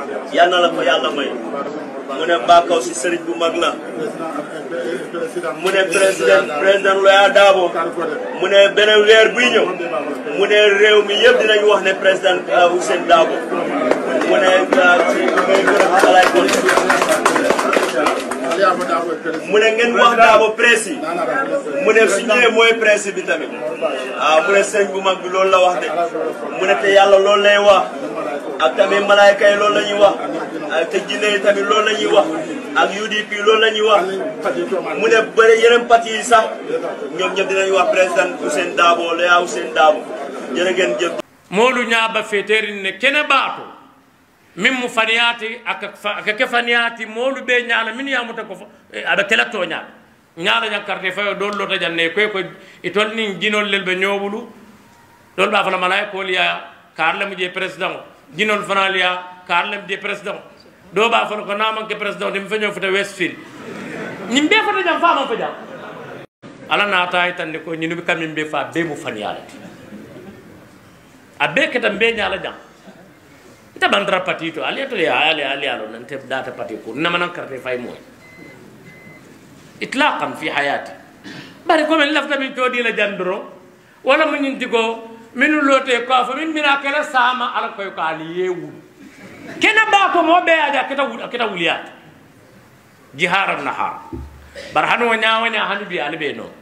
yal na la ko yàlla may mu ne Mbakaw si sëriñ bu mag la mu ne président président Loya Dabo mu ne beneen weer buy ñëw mu ne réew mi yëpp dinañ wax ne président Ousainou Dabo mu ne ci may gërëm xalaay ko mu ne ngeen wax Dabo presse yi mu ne su ñëwee mooy presse bi tamit ah mu ne sëriñ bu mag bi loolu la wax de mu ne te yàlla loolu lay wax ak tamit malaayka yi loolu la ñuy wax ak te jinne yi tamit loolu la ñuy wax ak UDP loolu la ñuy wax mu ne bëri yeneen parti yi sax ñoom ñëpp dinañ wax président Ousainou Dabo Loya Ousainou Dabo jërë ngeen jëf moolu ñaaba feterin ne kene baato min mu faniyati aka aka ke faniyati moolu be ñaala min yamuta ko aɓe kela toñaal ñaala ñan carte fayo ɗon lota janne koy ko itol nin jinol lel ɓe ñoɓulu ɗon ɓa fana malay kol ya karlemo je président o jinol fanal ya karlem je président o ɗo ɓa fana ko namanke président o ɗemi feño fota westfield ñim ɓe fota jam faman fo jam ala naata e tande ko ñinuɓe kamin ɓe fa be mo faniyalati a be keta mbe ñala jam nte bandara pati to ali to ya ali ali alo nante data pati ko nama nan karte fay moy itlaqan fi hayati bari ko men lafta min todi la jandoro wala mun ñinti ko min lote ko fa min mina kala sama ala koy ko ali yewu kena ba ko mo be aja keta wul keta wuliyat jiharan nahar bar hanu wa nyaawa nya hanu bi ali be no